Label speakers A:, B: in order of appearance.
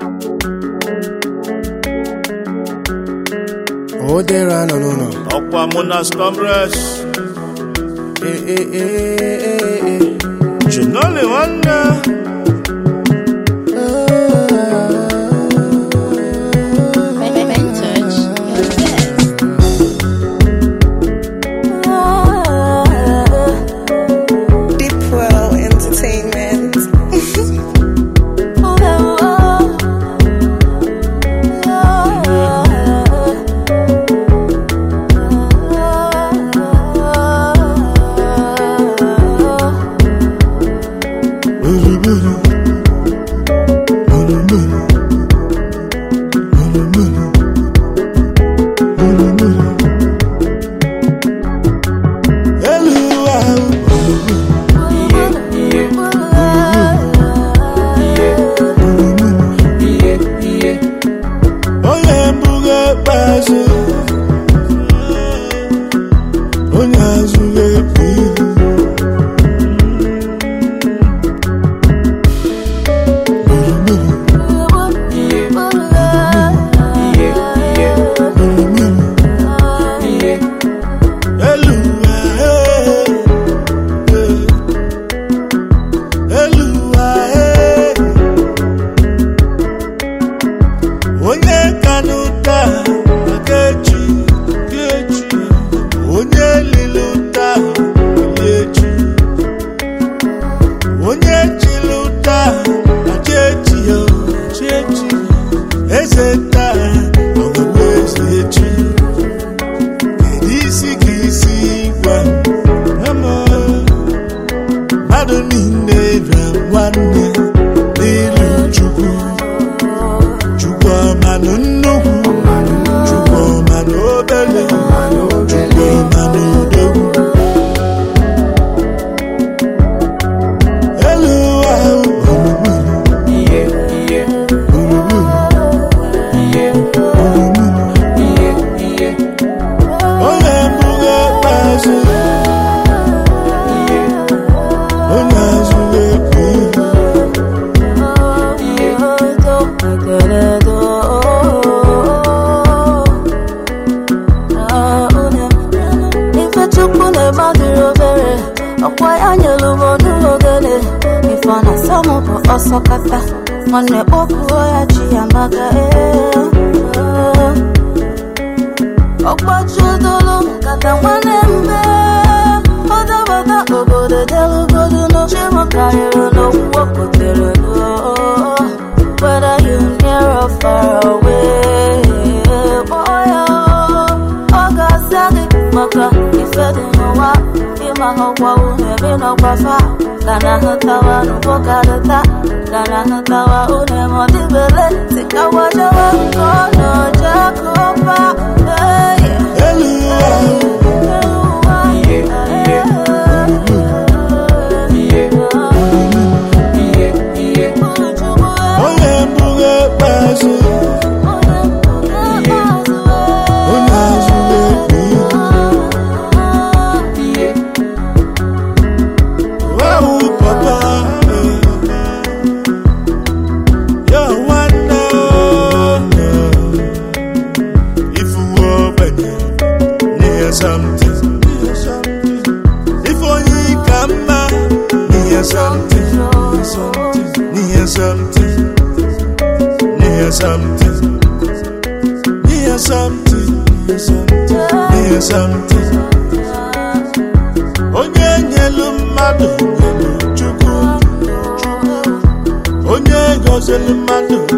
A: O dera nọ n'ụlọ.
B: ọkwa Munas Congress
A: Ee ee ee ee ee.
B: Chinoli nwanne
C: Vintage, your best.
D: Deepwell Entertainment.
B: elu ahụ onye mbụga ikpeazụ onye azụ ga-ekpu ihu elu ahụ elu ahụ onye kanụ taa maka echi dị echi onye lilu taa dị echi onye chilu taa maka echi ya chi echi eze taa ọgọbụ eze echi kedu isi ka isi gwa ama mmadụ niile bịa nwanne n'ilu chukwu chukwu ọmanụ nnukwu chukwu ọmanụ obele chukwu ọmanụ odogwu elu ahụ gburugburu onye mbụga ikpeazụ onye azụ ga-ekpu ihu
E: Ifechukwu na-eme adịrị obere ọkwa ya nyelu m ọnụrụ ogene ife ọ na-asa m bụ ọsọ kata nwanne kpọkuo ya chi ya maka ee ọgbachudolu nkata nwanne mbe ọdabata obodo delugodu n'oche m karịrị n'okwu okotere whether you near or far away kpọọ ya ọ ga-asa gị maka ife dị n'ụwa ịma ọkwa unu ebe n'ọgbafa ka na ahụtawa n'ugbo karịta ka na ahụtawa unu eme ọdịbele tikawajewe nke ọ nọje kụpa
B: elu ahụ onye mbụga ikpeazụ onye azụ ga-ekpu ihu Wow, papa. Yo, nwanne. If you open near something, if only come near something, near something, near something, near something, near something. Onye nyelu mmadụ nyelu Chukwu onye gọziri mmadụ